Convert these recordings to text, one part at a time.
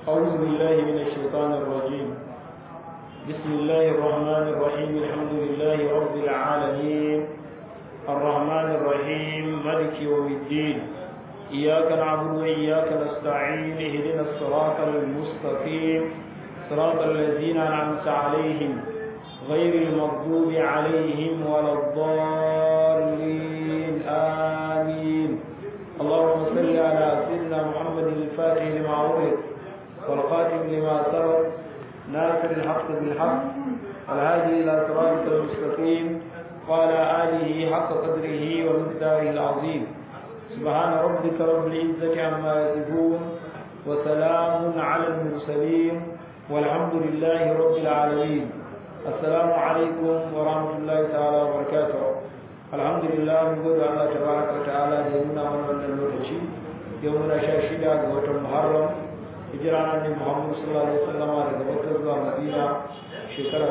أعوذ بالله من الشيطان الرجيم بسم الله الرحمن الرحيم الحمد لله رب العالمين الرحمن الرحيم ملك يوم الدين إياك نعبد وإياك نستعين اهدنا الصراط المستقيم صراط الذين أنعمت عليهم غير المغضوب عليهم ولا الضالين آمين اللهم صل على سيدنا محمد الفاتح لما أغلق والقاتم لما سبق ناصر الحق بالحق والهادي إلى صراط المستقيم وعلى آله حق قدره ومقداره العظيم سبحان ربك رب العزة عما يصفون وسلام على المرسلين والحمد لله رب العالمين السلام عليكم ورحمة الله تعالى وبركاته الحمد لله من قد الله تبارك وتعالى يمنا من من اللوتشي يومنا شاشدا قوة محرم hijira na Muhammad sallallahu alaihi wasallam daga Makka zuwa Madina shekara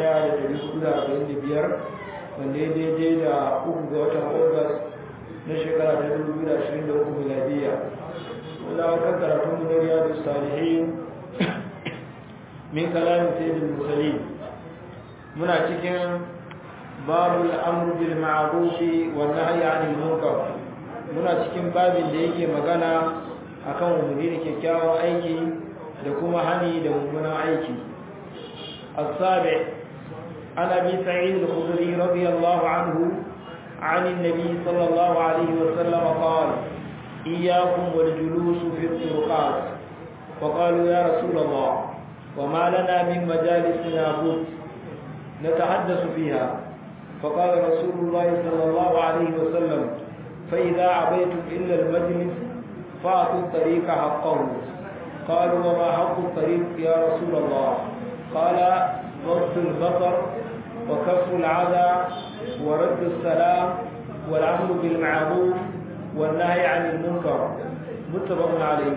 1445 wanda ya daidai da uku ga watan August na shekara ta 2023 miladiya wanda aka karatun mu na Riyadus Salihin min kalamin sayyidul mursalin muna cikin babul amru bil ma'ruf wa nahyi 'anil munkar muna cikin babin da yake magana akan umarni da kyakkyawan aiki da kuma hani da mummunan aiki as-sabi an abi sa'id al-khudri radiyallahu anhu عن النبي صلى الله عليه وسلم قال إياكم والجلوس في الطرقات وقالوا يا رسول الله وما لنا من مجالسنا بد نتحدث فيها فقال رسول الله صلى الله عليه وسلم فإذا عبيتم إلا المجلس فأعطوا الطريق حقه قالوا وما حق الطريق يا رسول الله قال غض البصر وكف العذى ورد السلام والعمل بالمعروف والنهي عن المنكر متفق عليه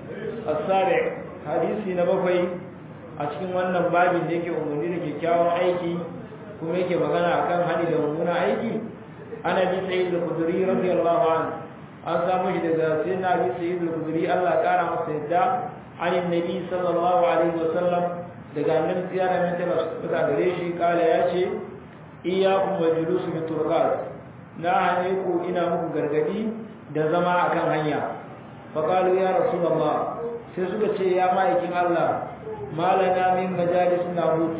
السابع حديث نبوي a cikin wannan babin da yake umarni da kyakkyawan aiki kuma yake magana akan hali da mummunan aiki ana bi sayyid al-khudri radiyallahu anhu an samu shi daga sayyidina abi sayyid al-khudri Allah kara masa yadda an annabi sallallahu alaihi wasallam daga annabi tsiyara mai tana suka gare shi kala ya ce iyyakum wa julus bi turqat na hane ku ina muku gargadi da zama akan hanya fa qalu ya rasulullah sai suka ce ya ma'aikin Allah malana min majalis nahut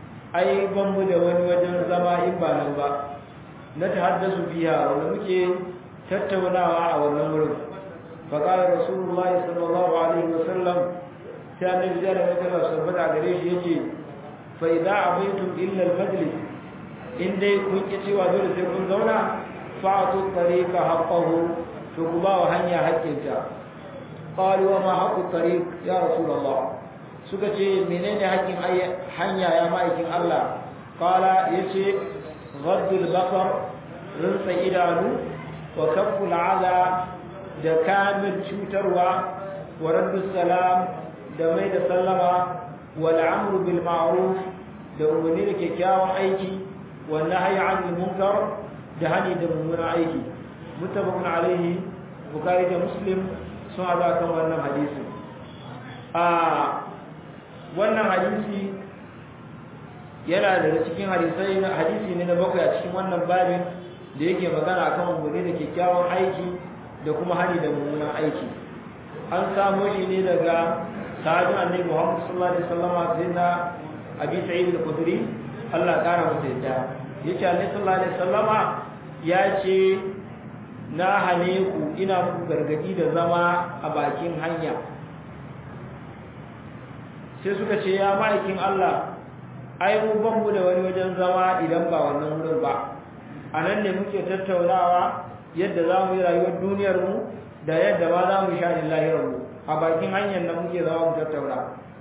ai ban mu da wani wajen zama in ba nan ba na tahaddasu biya wanda muke tattaunawa a wannan wurin fa qala rasulullahi sallallahu alaihi wasallam sai annabi da ya tsara sabbata gare shi yace fa idza abaytum illa al majlis in dai kun ki cewa dole sai kun zauna fa'atu tariqa haqqahu to ku ba wa hanya haƙƙinta qalu wa ma haqqu tariq ya rasulullah suka ce menene haƙƙin hanya ya ma'aikin Allah qala yace ghaddul basar rinsa idanu wa kafful adha da kamil cutarwa wa raddus salam da mai da sallama wal amru bil ma'ruf da umarni da kyakkyawan aiki wa nahyi 'anil munkar da hani da mummunan aiki muttafaqun alaihi bukhari da muslim sun hada kan wannan hadisi a wannan hadisi yana daga cikin hadisai na hadisi ne na bakwai a cikin wannan babin da yake magana akan umarni da kyakkyawan aiki da kuma hani da mummunan aiki an samo shi ne daga sahabin annabi Muhammad sallallahu alaihi wasallam sayyidina Abi Sa'id al-Khudri Allah kara masa yadda yace annabi sallallahu alaihi wasallama ya ce na hane ku ina muku gargadi da zama a bakin hanya sai suka ce ya ma'aikin Allah ai mu ban mu da wani wajen zama idan ba wannan wurin ba a nan ne muke tattaunawa yadda za mu yi rayuwar duniyar mu da yadda ma za mu sha ni lahirar mu a bakin hanyar nan muke zama mu tattauna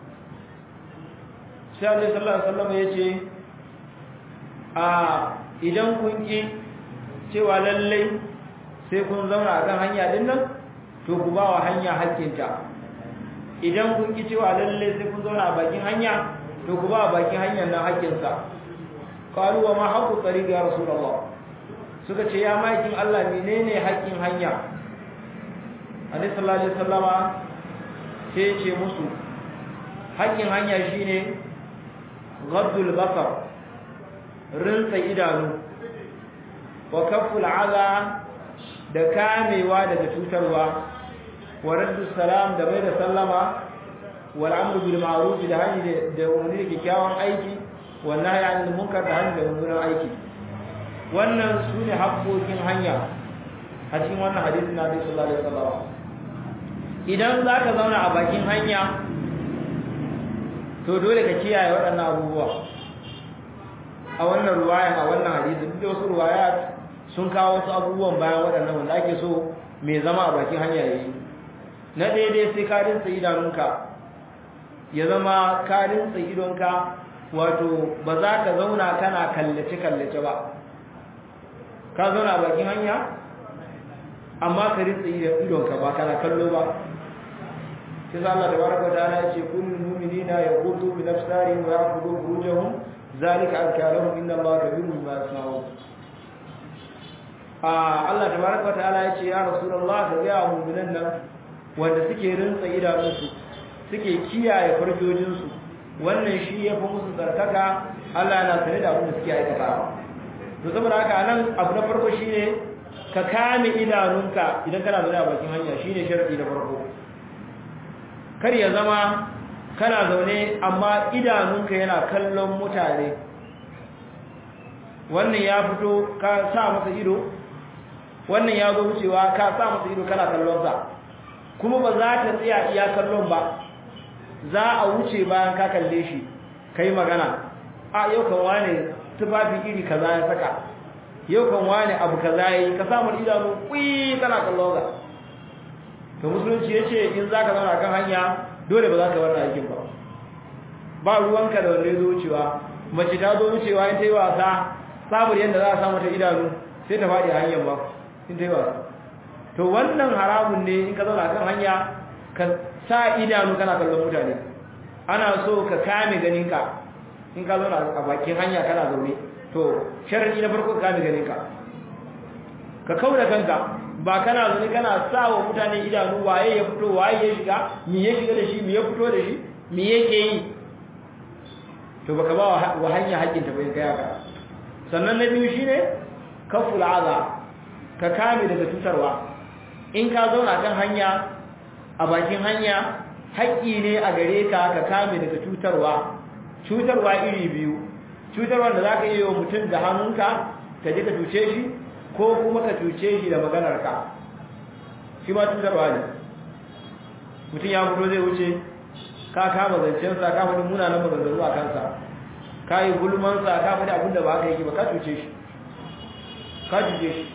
sai Allah sallallahu alaihi wasallam ya ce a idan kun ki cewa lallai sai kun zauna a kan hanya din nan to ku ba wa hanya hakkinta idan kun ki cewa lallai sai kun zauna a bakin hanya to ku ba bakin hanyar nan hakkinsa qalu wa ma haqqu tariq ya rasulullah suka ce ya makin Allah menene haƙƙin hanya Annabi sallallahu alaihi wasallama sai ce musu haƙƙin hanya shine ghaddul basar rinsa idanu wa kafful aza da kamewa daga cutarwa wa raddu salam da mai da sallama wal amru bil ma'ruf da hani da wani kyakkyawan aiki wa nahyi anil munkar da hani da mummunan aiki wannan sune haƙƙoƙin hanya a cikin wannan hadisi na Nabi sallallahu alaihi wasallam idan zaka zauna a bakin hanya to dole ka kiyaye waɗannan abubuwa a wannan ruwayan a wannan hadisi duk da wasu ruwayat sun kawo wasu abubuwan bayan waɗannan wanda ake so mai zama a bakin hanya yayi na daidai sai ka rinsa idanunka ya zama ka rinsa idonka wato ba za ka zauna kana kallace kallace ba ka zauna a bakin hanya amma ka rinsa idonka ba kana kallo ba sai Allah tabaraka wa ta'ala ya ce kullul mu'minina yaqutu bi nafsihim wa ya'khudhu furujahum zalika azkarahum inna allaha kabirun bima yasnaun ah Allah tabaaraka ta'ala yace ya rasulullah ka ga mu'minan nan wanda suke rinsa idanunsu suke kiyaye farjojin su wannan shi yafi musu tsarkaka Allah yana sane da abin da suke aikatawa to saboda haka nan abu na farko shine ka kame idanunka idan kana zaune a bakin hanya shine sharadi na farko kar ya zama kana zaune amma idanunka yana kallon mutane wannan ya fito ka sa masa ido wannan ya zo wucewa ka sa masa ido kana kallon sa kuma ba za ta tsaya iya kallon ba za a wuce bayan ka kalle shi kai magana a yau kan wane tufafi iri kaza ya saka yau kan wane abu kaza yayi ka samu idanu kui kana kallon sa to musulunci yace in zaka zauna kan hanya dole ba za ka wannan aikin ba ba ruwanka da wanda ya zo wucewa mace ta zo wucewa in ta yi wasa saboda yadda za a samu ta idanu sai ta faɗi a hanyar ba in ta yi wasa to wannan haramun ne in ka zauna kan hanya ka sa idanu kana kallon mutane ana so ka kame ganinka in ka zauna a bakin hanya kana zaune to sharadi na farko ka kame ganinka ka kauda kanka ba kana zaune kana sa wa mutane idanu waye ya fito waye ya shiga me ya shiga da shi me ya fito da shi me yake yi to baka ba wa hanya haƙƙin ta bai kai haka sannan na biyu shine kaful aza ka kame daga cutarwa in ka zauna kan hanya a bakin hanya haƙƙi ne a gare ka ka kame daga cutarwa cutarwa iri biyu cutarwa da zaka yi wa mutum da hannunka ka je ka cuce shi ko kuma ka cuce shi da maganarka shi ma cutarwa ne mutum ya fito zai wuce ka kama zancensa ka faɗi munanan maganganu a kansa ka yi gulmansa ka faɗi abin da ba ka yi ba ka cuce shi ka cuce shi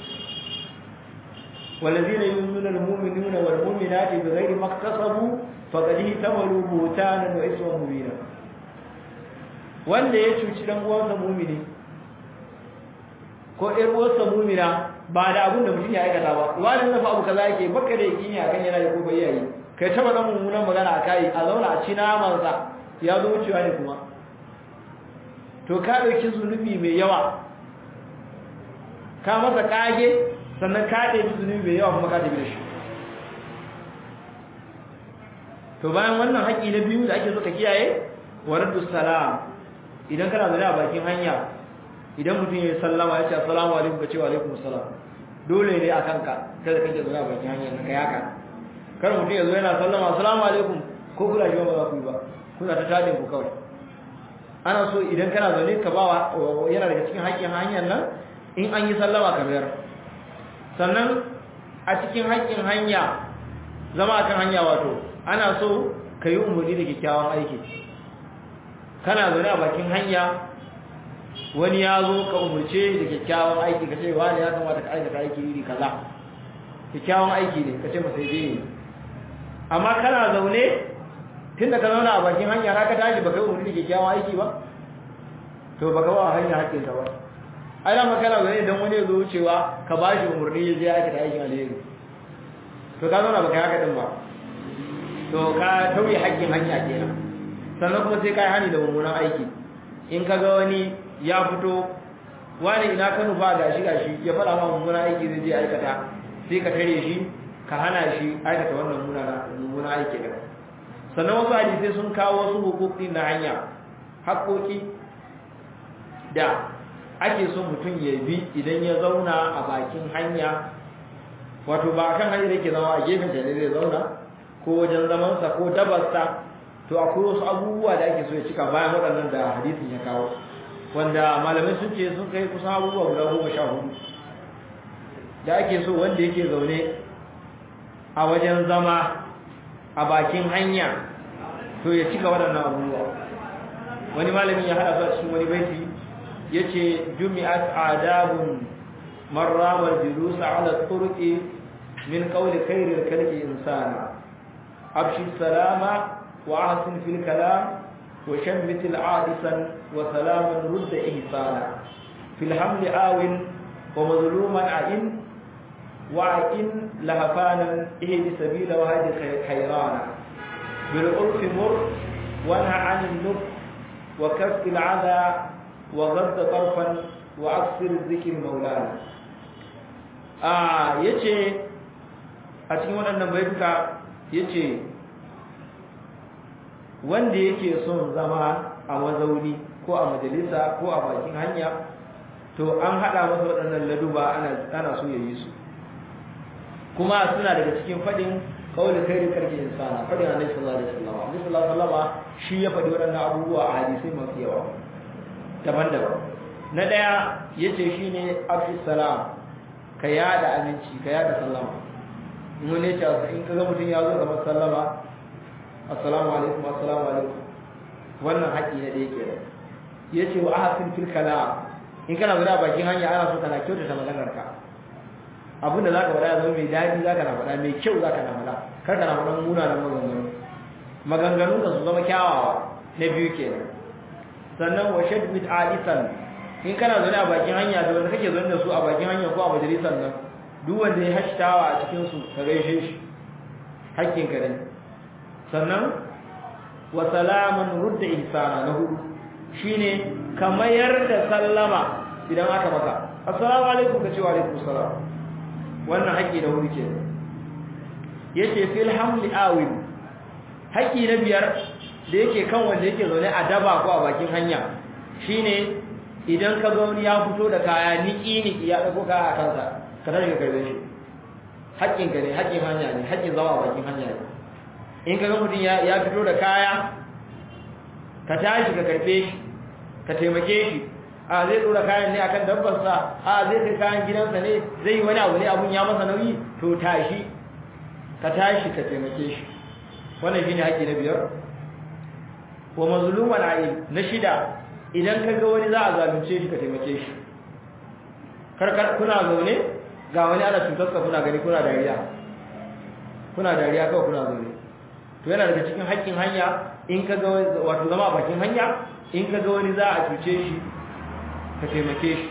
والذين يؤمنون المؤمنون والمؤمنات بغير ما اكتسبوا فقد احتملوا بهتانا واثما مبينا wanda ya cuci dan uwansa mumini ko ɗan uwansa mumina ba da abin da mutum ya aikata ba wani nafa abu kaza yake baka da yakini akan yana da ko bai yayi kai taba dan mummunan magana a kai a zauna a ci naman sa ya zo wucewa ne kuma to ka dauki zunubi mai yawa ka masa kage sannan ka ɗebi zunubi mai yawa kuma ka ɗebi da shi to bayan wannan haƙƙi na biyu da ake so ka kiyaye wa raddu salam idan kana zaune a bakin hanya idan mutum ya yi sallama ya ce assalamu alaikum ka ce wa alaikum assalam dole ne a kanka kada kake zaune a bakin hanya na kai haka kar mutum ya zo yana sallama assalamu alaikum ko kula shi ba za ku yi ba kuna ta tadin ku kawai ana so idan kana zaune ka ba yana daga cikin haƙƙin hanyar nan in an yi sallama ka biyar sannan a cikin haƙƙin hanya zama akan hanya wato ana so ka yi umarni da kyakkyawan aiki kana zaune a bakin hanya wani ya zo ka umarce da kyakkyawan aiki ka ce wani ya kamata ka aikata aiki iri kaza kyakkyawan aiki ne ka ce masa yi ne amma kana zaune tun da ka zauna a bakin hanya na ka tashi baka yi umarni da kyakkyawan aiki ba to baka ba hanya haƙƙinka ba ai da makana zaune idan wani ya zo wucewa ka ba shi umarni ya je aikata aikin alheri to ka zauna baka yi haka din ba to ka tauye haƙƙin hanya kenan sannan kuma sai ka yi hani da mummunan aiki in ka ga wani ya fito wani ina ka nufa ga shi gashi ya faɗa ma mummunan aiki zai je aikata sai ka tare shi ka hana shi aikata wannan mummunan aiki da sannan wasu hadisai sun kawo wasu hukuki na hanya haƙoƙi da ake so mutum ya bi idan ya zauna a bakin hanya wato ba kan hanyar yake zama a gefen ta ne zai zauna ko wajen zamansa ko dabarsa to akwai wasu abubuwa da ake so ya cika bayan waɗannan da hadisin ya kawo wanda malamai sun ce sun kai kusan abubuwa guda goma sha hudu da ake so wanda yake zaune a wajen zama a bakin hanya to ya cika waɗannan abubuwa wani malamin ya haɗa su a cikin wani baiti ya ce jumi'at adabun marramar jirusa ala turki min qawli khairil khalqi insana abshi salama wa ahsin fil kalam wa shammit al adisan wa salaman rudd ihsana fil hamli awin wa mazluman a'in wa in lahafanan ihdi sabila wa hadi khayrana bil urfi mur wa na'a an nuf wa kaff al adha wa ghadd tarfan wa aksir dhikr maulana ah yace a cikin waɗannan baituka yace wanda yake son zama a mazauni ko a majalisa ko a bakin hanya to an hada masa waɗannan laduba ana ana so yayi su kuma suna daga cikin fadin kauli khairi karki insana fadin annabi sallallahu alaihi wasallam annabi sallallahu alaihi wasallam shi ya fadi waɗannan abubuwa a hadisi masu yawa daban-daban na daya yace shine afis salam ka yada aminci ka yada sallama mun ne ta in kaga mutun ya zo kamar sallama assalamu alaikum assalamu alaikum wannan haƙi ne da yake da yace wa ahsin fil kalam in kana zuwa bakin hanya ana so kana kyautata maganar ka abinda zaka faɗa zama mai daɗi zaka na faɗa mai kyau zaka na faɗa kar ka na faɗa munanan maganganu maganganun ka su zama kyawawa na biyu kenan sannan wa shadmit alisan in kana zaune a bakin hanya da wanda kake zaune da su a bakin hanya ko a majalisar nan duk wanda ya hashtawa a cikin su ka gaishe shi hakkin ka ne sannan wa salaman rudda ihsana na hudu shine ka mayar da sallama idan aka maka assalamu alaikum ka ce wa alaikum salam wannan haƙi da hudu ke yace fil hamli awil haƙi na biyar da yake kan wanda yake zaune a daba ko a bakin hanya shine idan ka ga wani ya fito da kaya niki niki ya dauko kaya a kansa ka tashi ka karbe shi haƙƙin ka ne haƙƙin hanya ne haƙƙin zama a bakin hanya ne in ka ga mutum ya fito da kaya ka tashi ka karbe shi ka taimake shi a zai dora kayan ne akan dabbarsa a zai kai kayan gidansa ne zai yi wani abu ne abun ya masa nauyi to tashi ka tashi ka taimake shi wannan shine haƙƙi na biyar wa mazluman ayi na shida idan ka ga wani za a zalunce shi ka taimake shi karkar kuna zaune ga wani ana cutar ka kuna gani kuna dariya kuna dariya kawai kuna zaune to yana daga cikin haƙƙin hanya in ka ga wato zama a bakin hanya in ka ga wani za a cuce shi ka taimake shi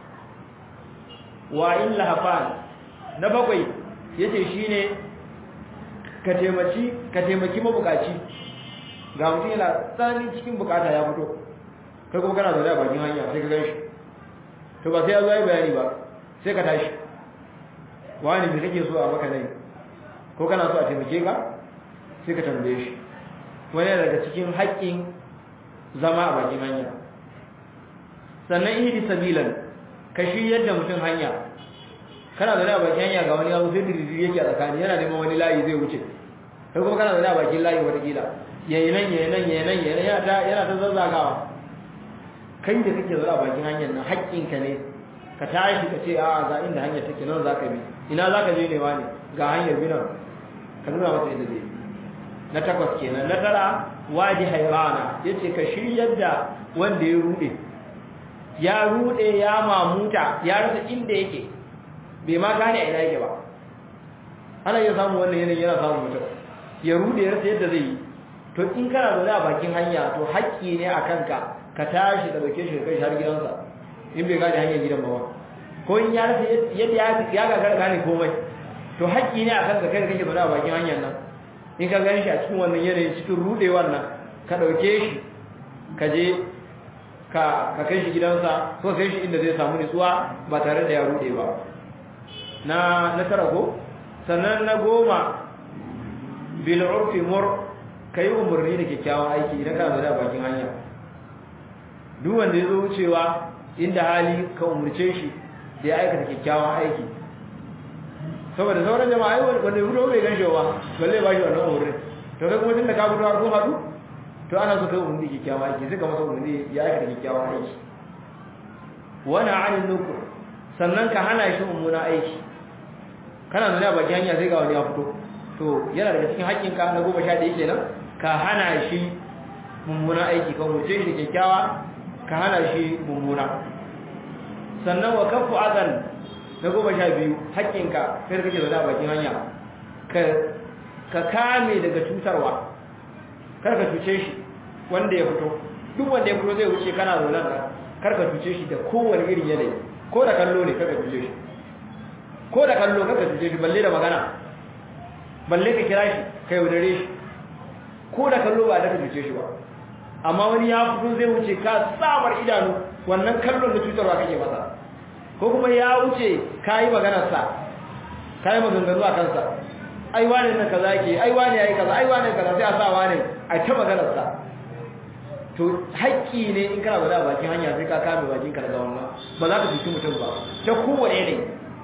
wa in lahafan na bakwai yace shine ka taimaki ka taimaki mabukaci ga mutum yana tsananin cikin bukata ya fito kai kuma kana zaune a bakin hanya sai ka gan shi to ba sai ya zo yi bayani ba sai ka tashi wani me kake so a maka nai ko kana so a taimake ka sai ka tambaye shi wani daga cikin haƙƙin zama a bakin hanya sannan ihdi sabilan ka shiryar da mutum hanya kana zaune a bakin hanya ga wani yaro sai diriri yake a tsakani yana neman wani layi zai wuce kai kuma kana zaune a bakin layi watakila yayi nan yayi nan yayi nan yayi yana ta yana ta zazzagawa kai da kake zaune a bakin hanyar nan haƙƙinka ne ka tashi ka ce a ga inda hanyar take nan zaka bi ina zaka je ne wani ga hanyar bi nan ka nuna masa inda zai na takwas kenan na tara wadi hayrana yace ka shiryar da wanda ya rude ya rude ya mamuta ya rasa inda yake bai ma gane a ina yake ba ana iya samun wannan yanayin yana samun mutum ya rude ya rasa yadda zai yi to in kana zaune a bakin hanya to haƙƙi ne a kanka ka tashi da dauke shi kai har gidansa in bai gane hanyar gidan ba ko in ya rasa yadda ya gagara gane komai to haƙƙi ne a kanka kai da kake zaune a bakin hanyar nan in ka gani shi a cikin wannan yanayin cikin rudewar nan ka dauke shi ka je ka kai shi gidansa ko kai shi inda zai samu nutsuwa ba tare da ya rude ba na na tara ko sannan na goma bil urfi mur kai umurni da kyakkyawan aiki idan kana zaune a bakin hanya duk wanda ya zo wucewa inda hali ka umurce shi da ya aikata kyakkyawan aiki saboda sauran jama'a wanda ya fito bai gan shi ba balle ba shi wannan umurni to kai kuma tunda ka fito har ko hadu to ana so kai umurni kyakkyawan aiki sai ka masa umurni ya aikata kyakkyawan aiki wani anin nukur sannan ka hana shi mummuna aiki kana nuna baki hanya sai ga wani ya fito to yana daga cikin haƙƙinka na goma sha ɗaya kenan ka hana shi mummuna aiki ka wuce shi kyakkyawa ka hana shi mummuna sannan wa kafu azan na goma sha biyu haƙƙinka kai da kake zaune a bakin hanya ka kame daga cutarwa kar ka cuce shi wanda ya fito duk wanda ya fito zai wuce kana zaune nan kar ka cuce shi da kowane irin yanayi ko da kallo ne kar ka cuce shi ko da kallo kar ka cuce shi balle da magana balle ka kira shi ka yaudare shi ko da kallo ba da ka cuce shi ba amma wani ya fito zai wuce ka samar idanu wannan kallon da cutarwa kake masa ko kuma ya wuce ka yi maganarsa ka yi maganganu a kansa ai wane nan kaza yake ai wane yayi kaza ai wane kaza sai a sa wane a ta maganarsa to haƙƙi ne in kana bada bakin hanya sai ka kame bakin ka daga wannan ba za ka cuci mutum ba ta kowane ne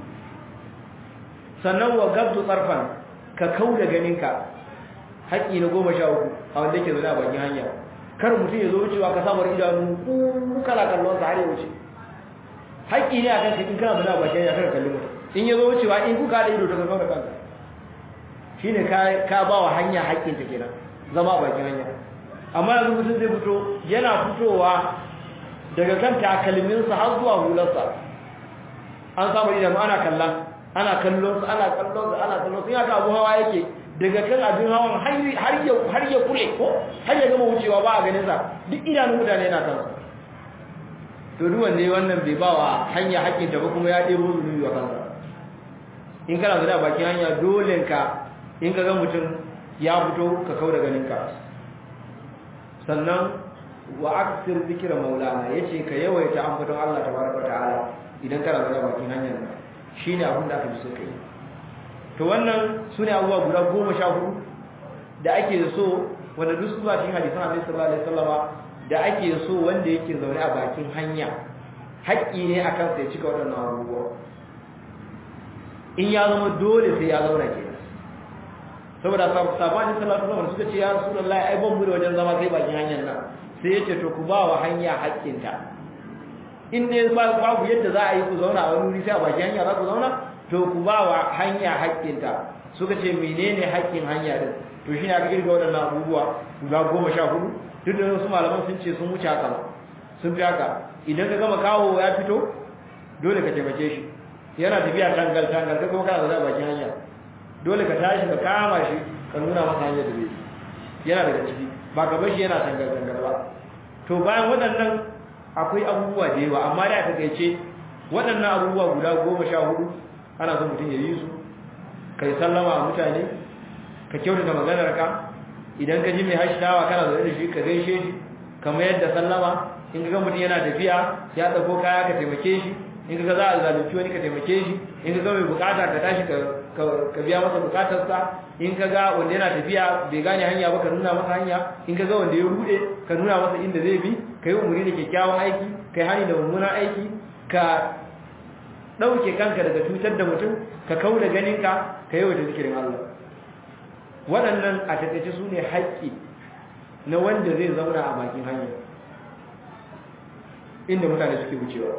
sannan wa gabdu tsarfan ka kau da ganinka haƙƙi na goma sha uku a wanda yake zaune a bakin hanya kar mutum ya zo wucewa ka samar idanu ku kala kallon sa har ya wuce haƙƙi ne akan ka in kana zaune a bakin hanya kar kalli mutum in ya zo wucewa in kuka da ido ta ka da kanka shine ka ka ba wa hanya haƙƙin ta kenan zama a bakin hanya amma yanzu mutum zai fito yana fitowa daga kan takalminsa har zuwa hularsa an samu idanu ana kallon ana kallon su ana kallon su ana kallon su yaka abu hawa yake daga kan abin hawan har ya har ya kule ko har ya gama wucewa ba a ganin sa duk idanun mutane yana kan to duk wanda wannan bai bawa hanya hakkin ta ba kuma ya debo zunubi wa kansa in kana zuwa bakin hanya dole ka in ka ga mutum ya fito ka kauda ganin ka sannan wa aksir zikra maulana yace ka yawaita ambaton Allah tabaraka ta'ala idan kana zuwa bakin hanyar nan shi ne abin da aka ji so kai to wannan su ne abubuwa guda goma sha hudu da ake so wanda duk su cikin hadisan Annabi sallallahu alaihi wasallama da ake so wanda yake zaune a bakin hanya haƙƙi ne akan sai cika waɗannan abubuwa in ya zama dole sai ya zauna ke saboda sabani sallallahu alaihi wasallam suka ce ya rasulullahi ai ban mu da wajen zama sai bakin hanyar nan sai ya ce to ku ba wa hanya haƙƙinta in ne babu yadda za a yi ku zauna a wani wuri sai a baki hanya za ku zauna to ku ba wa hanya haƙƙinta suka ce menene haƙƙin hanya din to shine aka kirga waɗannan abubuwa guda goma sha hudu duk da wasu malaman sun ce sun wuce haka sun fi haka idan ka gama kawo ya fito dole ka taimake shi yana tafiya tangal tangal kai kuma kana zaune a bakin hanya dole ka tashi ka kama shi ka nuna masa hanyar da zai yana daga ciki ba ka bar shi yana tangal tangal ba to bayan waɗannan akwai abubuwa da yawa amma da aka gaice waɗannan abubuwa guda goma sha hudu ana son mutum ya yi su ka yi sallama a mutane ka kyautata maganar ka idan ka ji mai hashinawa kana zaune da shi ka gaishe shi kamar yadda sallama in ka ga mutum yana tafiya ya ɗauko kaya ka taimake shi in ka ga za a zalunci wani ka taimake shi in ka ga mai bukata ka tashi ka biya masa bukatarsa in ka ga wanda yana tafiya bai gane hanya ba ka nuna masa hanya in ka ga wanda ya rude ka nuna masa inda zai bi ka yi umarni da kyakkyawan aiki ka yi hani da mummunan aiki ka ɗauke kanka daga cutar da mutum ka kau da ganinka ka yi wata zikirin Allah waɗannan a taƙaice su ne haƙƙi na wanda zai zauna a bakin hanya inda mutane suke wucewa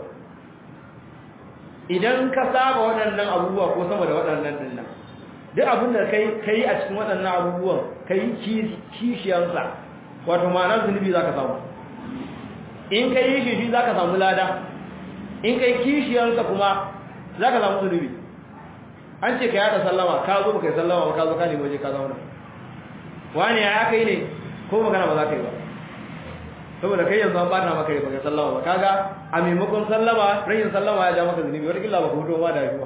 idan ka saba waɗannan abubuwa ko sama da waɗannan ɗin nan duk abin da ka yi a cikin waɗannan abubuwan ka yi kishiyarsa wato ma'ana zunubi za ka samu in ka yi shi shi za ka samu lada in ka yi kishiyarsa kuma za ka samu zunubi an ce ka yada sallama ka zo ka yi sallama ba ka zo ka nemi waje ka zauna wani ya aka yi ne ko magana ba za ka yi ba saboda kai yanzu an bata maka yi baka sallama ba kaga a maimakon sallama rayin sallama ya ja maka zunubi wata kila ba ka hutu ba da shi ba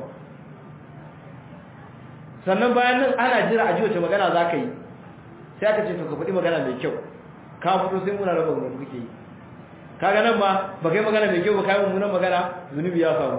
sannan bayan nan ana jira a ji wace magana za ka yi sai aka ce to ka faɗi magana mai kyau ka fito sai muna raba wani kuke yi kaga nan ba ba kai magana mai kyau ba kai mummunan magana zunubi ya samu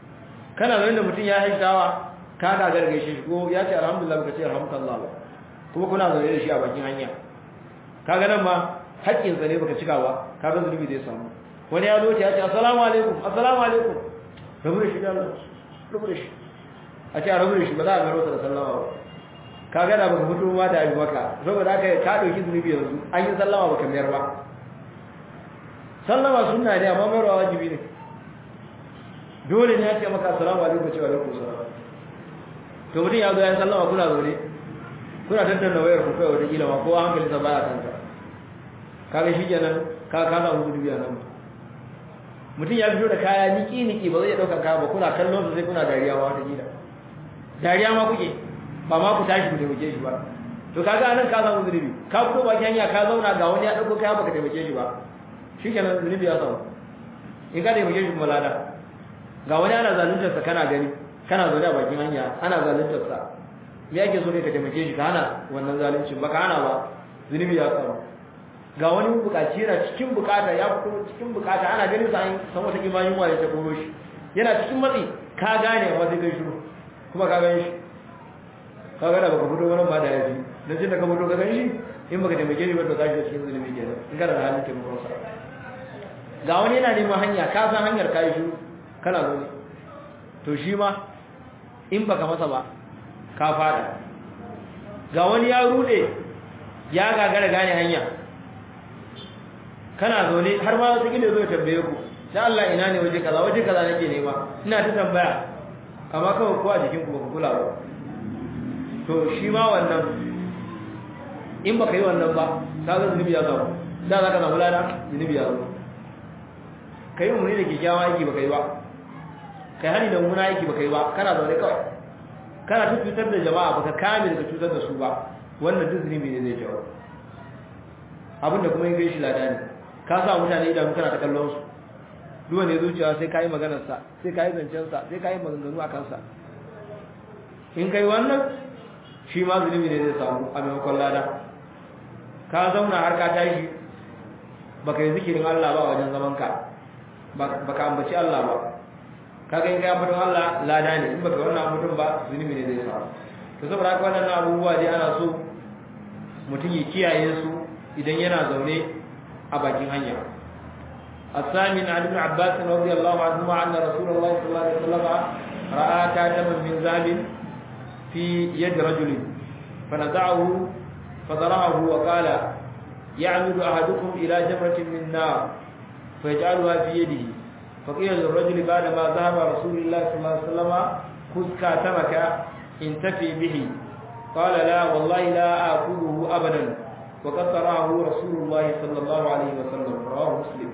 kana zaune da mutum ya haishawa ka ga gargaishe shi ko ya ce alhamdulillah baka ce alhamdulillah ba kuma kuna zaune da shi a bakin hanya kaga nan ma haƙƙinsa ne baka cika ba kaga zunubi zai samu wani ya zo ya ce assalamu alaikum assalamu alaikum rabu da shi da Allah rabu da shi a ce a rabu da shi ba za a garo da sallama ba kaga da baka fito ba da abi maka saboda haka ka dauki zunubi yanzu an yi sallama baka mayar ba sallama sunna ne amma mayarwa wajibi ne dole ne ya ce maka assalamu alaikum cewa alaikum salam to mutum ya zo ya sallama kuna zaune kuna tattauna wayar ku kai wata kila ma kowa hankali sa baya kanka kaga shi kenan ka ka samu zunubi a nan mutum ya fito da kaya niki niki ba zai iya daukar kaya ba kuna kallon su sai kuna dariya ma wata kila dariya ma kuke ba ma ku tashi ku taimake shi ba to kaga anan ka samu zunubi ka fito baki hanya ka zauna ga wani ya dauko kaya baka taimake shi ba shikenan zunubi ya samu in ka taimake shi kuma lada ga wani ana zaluntar sa kana gani kana zaune a bakin hanya ana zaluntar sa me yake so ne ka taimake shi ka hana wannan zaluncin baka hana ba zunubi ya samu ga wani bukaci yana cikin bukata ya fito cikin bukata ana ganin sa an san wata kimanin wa ya ta koro shi yana cikin matsi ka gane amma sai kai shiru kuma ka gani shi ka gane baka fito wani ba da yaji dan jin da ka fito ka gani shi in baka taimake shi ba to kashi cikin zulumi kenan in kana da halin taimakon sa ga wani yana neman hanya ka san hanyar kai shiru kana zo ne to shi ma in baka masa ba ka fada ga wani ya rude ya gagara gane hanya kana zaune har ma wasu gine zo ya tambaye ku da Allah ina ne waje kaza waje kaza nake nema ina ta tambaya amma kawai ko a jikin ku ba ku kula ba to shi ma wannan in baka yi wannan ba ka ga zunubi ya zama da za ka samu lada zunubi ya zama kai umarni da kyakkyawan aiki baka yi ba kai hani da mummuna aiki baka yi ba kana zaune kawai kana ta cutar da jama'a baka kame daga cutar da su ba wannan duk zunubi ne zai jawo abinda kuma yin gaishe lada ne ka sa mutane idanu kana ta kallon su duk wanda ya zuciya sai kayi maganar sa sai kayi zancen sa sai kayi maganganu a kansa in kai wannan shi ma zunubi ne zai samu a maimakon lada ka zauna har ka tashi baka yi zikirin Allah ba wajen zaman ka baka ambaci Allah ba kaga in kai ambaton Allah lada ne in baka wannan ambaton ba zunubi ne zai samu to saboda haka wannan abubuwa dai ana so mutum ya kiyaye su idan yana zaune a bakin hanya الثامن عن ابن عباس رضي الله عنهما أن رسول الله صلى الله عليه وسلم رأى كاتما من ذهب في يد رجل فنزعه فضرعه وقال يعمد أحدكم إلى جمرة من نار فيجعلها في يده فقيل للرجل بعدما ذهب رسول الله صلى الله عليه وسلم خذ كاتمك انتفي به قال لا والله لا آكله أبدا وقد تراه رسول الله صلى الله عليه وسلم رواه مسلم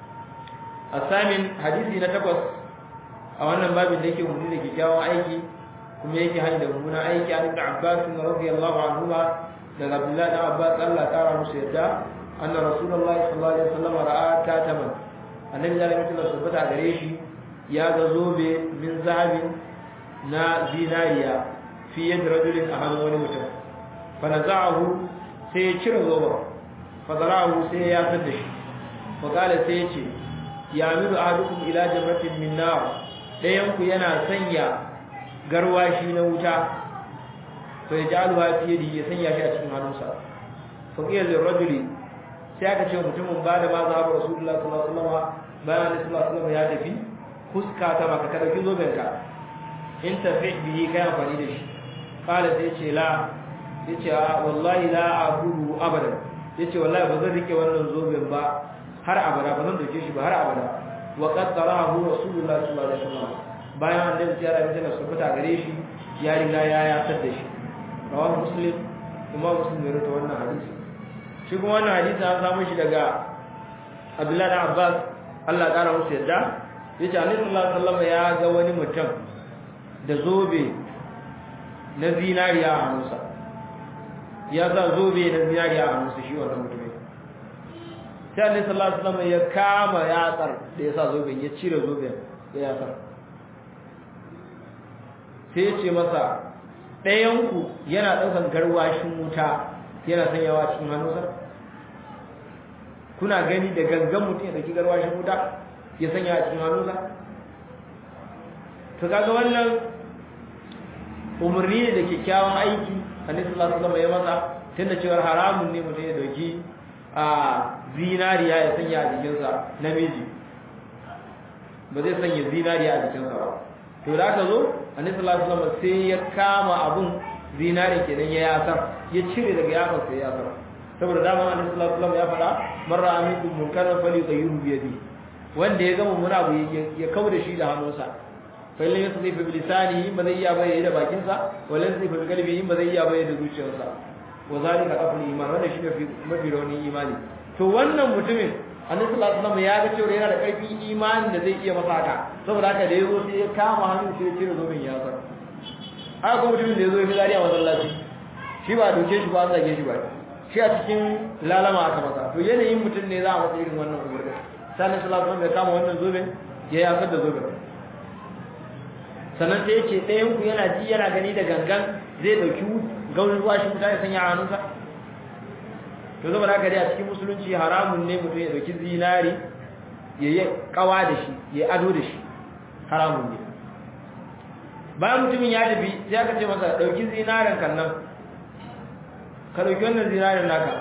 الثامن حديثي نتقص أو أن باب ذلك مدينة كتاوى أيكي كم يكي هاي دمونا أيكي عن ابن عباس رضي الله عنهما لأن عبد الله بن عباس الله تعالى مسيدا أن رسول الله صلى الله عليه وسلم رأى كاتما النبي صلى الله عليه وسلم سبت عليه يا غزوب من ذهب نا زيناريا في يد رجل أهم ونمتم فنزعه sai ya cire zoba fadarahu sai ya fitar da shi fakala sai ya ce ya miru ahadukum ila jamratin min nar dayan ku yana sanya garwashi na wuta to ya jalu ha fi yadi ya sanya shi a cikin hannunsa faqila lil rajuli sai aka ce mutumin ba da ma za ba rasulullahi sallallahu alaihi wasallam bayan sallallahu alaihi wasallam ya tafi fuska ta maka ka dauki zoben ka in tafi bihi kai amfani da shi kala sai ce la yace a wallahi la aqulu abadan yace wallahi ba zan rike wannan zoben ba har abada ba zan dauke shi ba har abada wa qad tarahu rasulullah sallallahu alaihi wasallam bayan annabi ya rabu da subata gare shi ya riga ya yatar da shi rawahu muslim kuma muslim ne rawaito wannan hadisi shi kuma wannan hadisi an samu shi daga Abdullah da Abbas Allah ya kara musu yadda yace annabi sallallahu alaihi wasallam ya ga wani mutum da zobe na zinariya a hannunsa ya sa zobe na zinariya a hannunsa shi wannan mutumin sai annabi sallallahu alaihi wasallam ya kama yatsar da ya sa zoben ya cire zoben ya yatsar sai ya ce masa ɗayanku yana ɗaukan garwashin wuta yana sanyawa cikin hannunsa kuna gani da gangan mutum ya ɗauki garwashin wuta ya sanya a cikin hannunsa to kaga wannan umarni ne da kyakkyawan aiki annabi sallallahu alaihi wasallam ya masa tunda cewa haramun ne mutum ya dauki a zinariya ya sanya a jikinsa namiji ba zai sanya zinariya a jikinsa ba to da aka zo annabi sallallahu alaihi wasallam sai ya kama abun zinari kenan ya yasar ya cire daga yakon sai ya yasar saboda dama annabi sallallahu alaihi wasallam ya faɗa marra aminkum munkaran falyughayyirhu bi yadihi wanda ya gama muna abu ya kawo da shi da hannunsa fa illan yasdi fi lisanihi ba zai iya bayyana da bakinsa wala yasdi fi qalbihi ba zai iya bayyana da zuciyarsa wa zalika qaflu iman wanda shi ne mafi rauni imani to wannan mutumin annabi sallallahu alaihi wasallam ya ga cewa yana da karfin imani da zai iya masa haka saboda haka da yazo sai ya kama hannun sai ya cire zoben ya zar haka kuma mutumin da yazo ya fitsari a masallaci shi ba doke shi ba an zage shi ba shi a cikin lalama aka masa to yanayin mutum ne za a masa irin wannan umarni sannan sallallahu alaihi ya kama wannan zoben ya yasar da zoben sannan sai yace ɗayan ku yana ji yana gani da gangan zai dauki gaurin ruwa shi mutane sanya a hannunsa to zama da dai a cikin musulunci haramun ne mutum ya dauki zinari ya yi kawa da shi ya ado da shi haramun ne bayan mutumin ya tafi sai aka ce masa dauki zinarin kan nan ka dauki wannan zinarin naka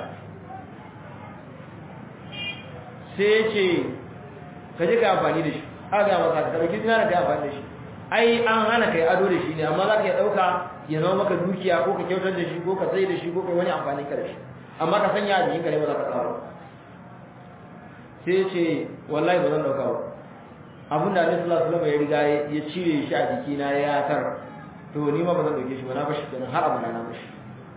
sai ya ce ka je ka amfani da shi aka ga masa ka dauki zinarin ka yi amfani da shi ai an hana kai ado da shi ne amma za ka iya dauka ya zama maka dukiya ko ka kyautar da shi ko ka sai da shi ko ka wani amfani ka da shi amma ka sanya a jikinka ne ba za ka tsaro sai ya ce wallahi ba zan dauka ba abin da Annabi sallallahu alaihi wasallam ya riga ya cire shi a jikina ya tar to ni ma ba zan dauke shi ba na bashi kenan har abuna na bashi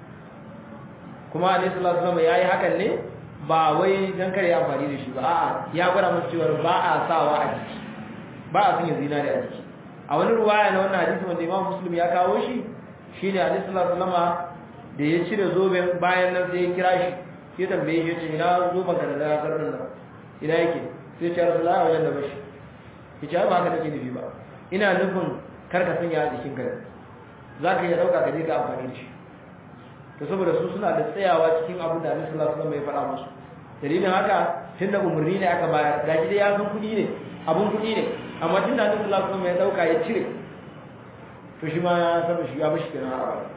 kuma Annabi sallallahu alaihi wasallam yayi hakan ne ba wai dan kare ya amfani da shi ba a'a ya gwada masa cewa ba a sawa a jiki ba a sanya zinari a jiki a wani ruwaya na wannan hadisi wanda Imam Muslim ya kawo shi shine Annabi sallallahu alaihi wasallam da ya cire zoben bayan nan sai ya kira shi ya tambaye shi ce ina zoben ka da da karnin nan ina yake sai ya rasu la'a wajen da bashi ya ce ba haka take nufi ba ina nufin kar ka sanya a jikin ka za ka iya ɗauka ka je ka amfani da shi to saboda su suna da tsayawa cikin abin da Annabi sallallahu alaihi wasallam ya faɗa musu dalilin haka tun da umarni ne aka bayar ga dai ya san kuɗi ne abun kuɗi ne amma tun da Annabi sallallahu alaihi wasallam ya ɗauka ya cire to shi ma ya san shi ya bashi kenan har abada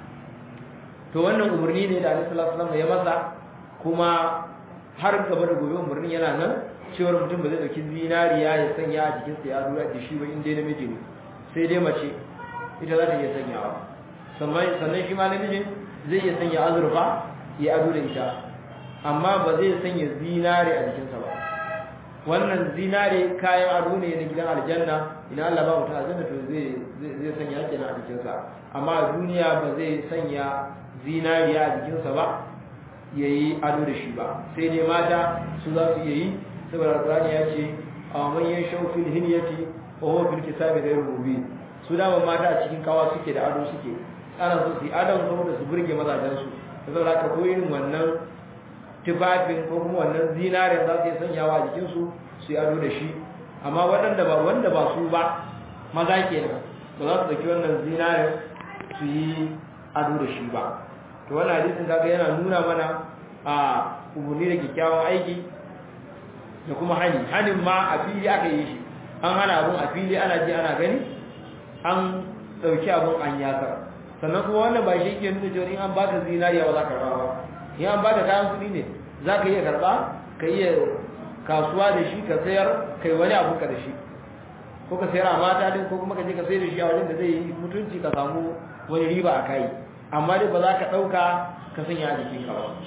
to wannan umarni ne da Annabi sallallahu alaihi wasallam ya masa kuma har gaba da gobe umarnin yana nan cewar mutum ba zai dauki zinariya ya sanya a jikin sa ya dura da shi ba in dai namiji ne sai dai mace ita za ta iya sanyawa sannan sannan shi ma namijin zai iya sanya azurfa ya ado da ita amma ba zai sanya zinare a jikinsa ba wannan zinare kayan ado ne na gidan aljanna ina Allah ba mutum aljanna to zai zai sanya kenan a jikinsa amma a duniya ba zai sanya zinariya a jikinsa ba ya yi ado da shi ba sai dai mata su za su iya yi saboda alkurani ya ce a manyan shaufin hinyati wa huwa fil kitabi ghayr mubin su dama mata a cikin kawa suke da ado suke ana so su yi adon saboda su burge mazajen su saboda haka ko irin wannan tufafin ko kuma wannan zinarin za su yi sanyawa a jikin su su yi ado da shi amma waɗanda ba wanda ba su ba maza kenan ba za su dauki wannan zinarin su yi ado da shi ba to wannan hadisin kaga yana nuna mana a umarni da kyakkyawan aiki da kuma hani hanin ma a fili aka yi shi an hana abun a fili ana ji ana gani an dauki abun an yasa sannan kuma wannan ba shi ke nuna cewa in an baka zinariya ba za ka karba ba in an baka kayan kuɗi ne za ka iya karba ka iya kasuwa da shi ka sayar kai wani abun ka da shi ko ka sayar a mata din ko kuma ka je ka sayar da shi a wajen da zai yi mutunci ka samu wani riba a kai amma dai ba za ka ɗauka ka sanya a jikin ka ba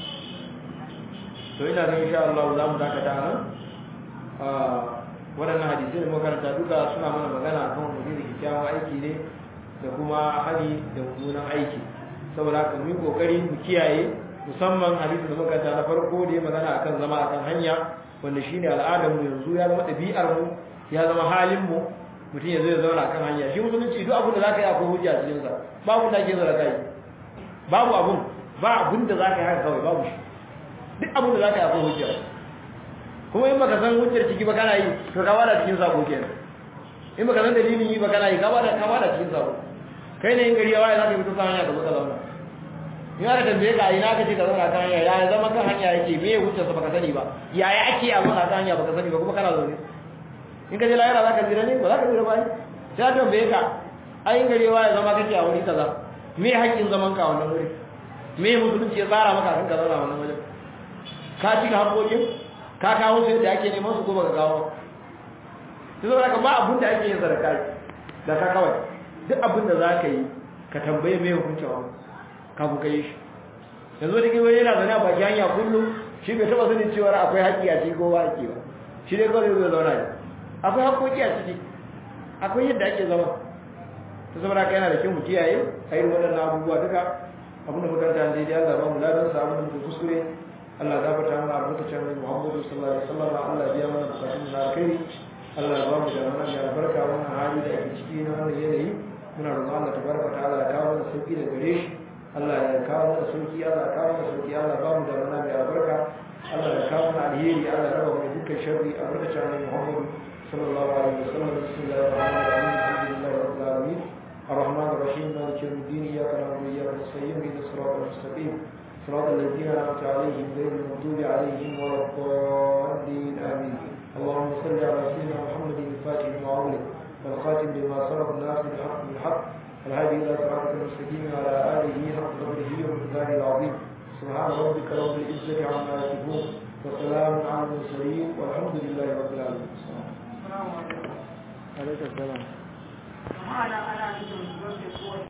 to ina ga insha Allah za mu dakata nan waɗannan hadisai da makaranta duka suna mana magana kan wani da kyakkyawan aiki ne da kuma hali da mummunan aiki saboda haka mu yi kokari mu kiyaye musamman hadisi da makaranta na farko da ya magana akan zama akan hanya wanda shine al'adar mu yanzu ya zama ɗabi'ar mu ya zama halin mu mutum ya zo ya zauna akan hanya shi musulunci duk abin da zaka yi akwai hujja cikin sa babu da ake zara kai babu abun ba abun da zaka yi haka kawai babu shi duk abun da zaka yi akwai hujja kuma in baka san hujjar ciki ba kana yi to ka bada cikin sabo kenan in baka san dalilin yi ba kana yi ka bada ka bada cikin sabo kai ne in gari ya waye zaka fito kan hanya ka zo ka zauna in aka tambaye ka ina ka ce ka zauna kan hanya ya zama kan hanya yake me hujjar sa baka sani ba yaya ake a zauna kan hanya baka sani ba kuma kana zaune in ka je lahira zaka jira ne ba zaka jira ba sai ka tambaye ka ai in gari ya waye zama kake a wuri kaza me haƙƙin zaman ka wannan wuri me musulunci ya tsara maka kan ka zauna wannan wajen ka cika haƙoƙin ka kawo su da ake neman su ko baka kawo sai saboda ka ba abin da ake yin sadaka da ka kawai duk abin da za ka yi ka tambaye me hukuncin abu kafin ka yi shi yanzu da kewaye yana zane a baki hanya kullum shi bai taɓa sanin cewa akwai haƙƙi a ciki ko ba haƙƙi ba shi dai kawai zai zauna ne akwai haƙƙoƙi a ciki akwai yadda ake zama ta saboda ka yana da kyau mu kiyaye a irin waɗannan abubuwa duka abinda makaranta ne dai Allah ba mu ladan sa abinda muke kuskure Allah ya gafarta mana albarkacin Annabi Muhammad sallallahu alaihi wasallam Allah ya biya mana bukatun na alkhairi Allah ya ba mu da wannan ya albarka wannan hali da ake ciki na wannan yanayi muna roƙon Allah tabaraka ta'ala ya kawo mana sauki da gare shi Allah ya kawo mana sauki Allah ya kawo mana sauki Allah ya ba mu da wannan mai albarka Allah ya kawo mana alheri Allah ya raba mu dukkan sharri albarkacin Annabi Muhammad sallallahu alaihi wasallam bismillahir rahmanir rahim alhamdulillahi rabbil alamin الرحمن الرحيم مالك يوم الدين اياك نعبد واياك نستعين اهدنا الصراط المستقيم صراط الذين انعمت عليهم غير المغضوب عليهم ولا الضالين امين اللهم صل على سيدنا محمد الفاتح لما أغلق والخاتم لما سبق الناس بالحق بالحق الهادي الى صراطك المستقيم وعلى اله حق قدره ومقداره العظيم سبحان ربك رب العزه عما يصفون وسلام على المرسلين والحمد لله رب العالمين عليك السلام